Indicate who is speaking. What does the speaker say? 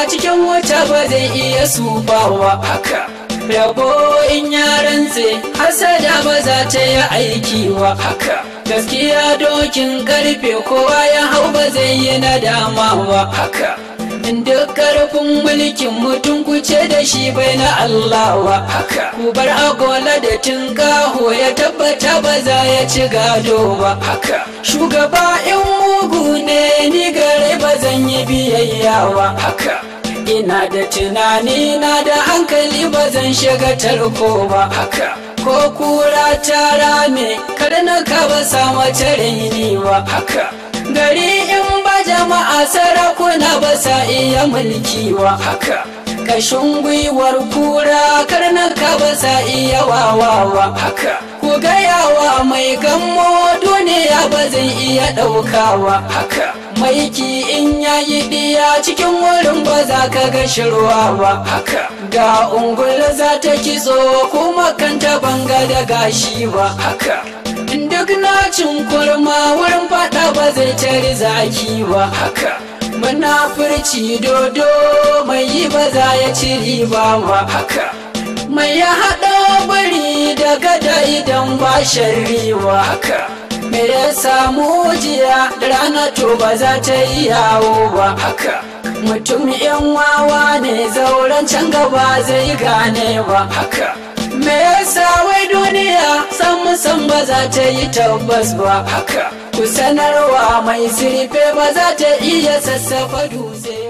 Speaker 1: cikin wuta ba zai iya sufawa haka rabo in yaran tse hasada ba za ta yi aiki wa haka gaskiya dokin karfe kowa ya hau ba zai yi nadama wa haka duk karfin mulkin mutum kuce da shi bai na Allah wa haka ku bar agola da tinkaho ya tabbata ba za ya ci gado ba haka shugaba in mugu ne ni gare ba zan yi biyayya wa haka ina da tunani na da hankali ba zan shiga tarko ba haka ko kura ta rame karnaka ba sa mace raini ba haka gari in ba jama'a sarakuna ba sa iya mulki wa haka kashin gwiwar kura karnaka ba sa iya wawawa haka ku gayawa mai gammo duniya ba zai iya ɗaukawa haka maiki in yayi ɗiya cikin wurin ba za ka ga shirwa ba haka ga ungul za ta kitso kuma kanta banga da gashi ba haka duk na cin kurma wurin fada ba zai tari zaki ba haka munafurci dodo mai yi ba za ya ci riba ba haka mai ya haɗa bari da gada idan ba shari'a haka me ya samu jiya da rana to ba za ta yi yawo ba haka mutum yan wawa ne zauren can gaba zai gane ba haka me yasa wai duniya san musan ba za ta yi tabbas ba haka ku sanarwa mai sirfe ba za ta iya sassafa dutse